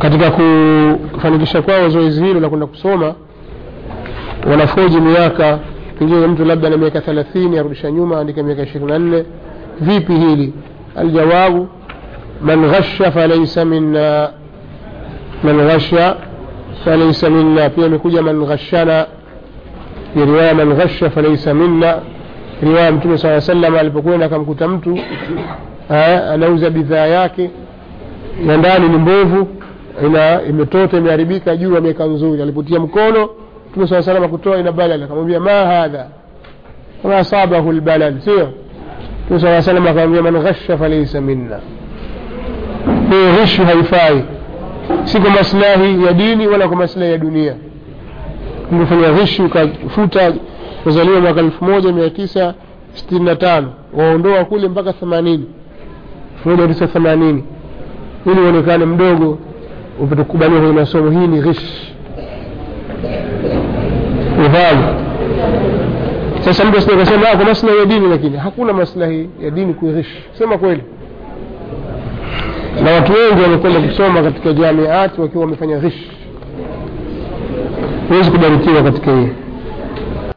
katika kufanikisha kwao zoezi hilo la kwenda kusoma wanafoji miaka pengine mtu labda na miaka thelathini arudisha nyuma andika miaka ishirini na nne vipi hili aljawabu man ghasha falaisa minna man ghasha falaisa minna pia imekuja man ghashana ya riwaya man ghasha falaisa minna riwaya mtume saa salam alipokwenda akamkuta mtu eh, anauza bidhaa yake na ndani ni mbovu ina imetota imeharibika juu ameweka nzuri alipotia mkono mtume saa salam akutoa ina balal akamwambia ma hadha ma asabahu lbalal sio mtume saa salam akamwambia man ghasha falaisa minna hiyo ghishu haifai si kwa maslahi ya dini wala kwa maslahi ya dunia umefanya ghishu ukafuta kuzaliwa mwaka elfu moja mia tisa sitini na tano waondoa kule mpaka themanini elfu moja tisa themanini ili uonekane mdogo upate kukubaliwa kwenye masomo hii ni ghish udhali sasa mtu asije kasema kwa maslahi ya dini lakini hakuna maslahi ya dini kuighish sema kweli na watu wengi wamekwenda kusoma katika jamiati wakiwa wamefanya ghish huwezi kubarikiwa katika hii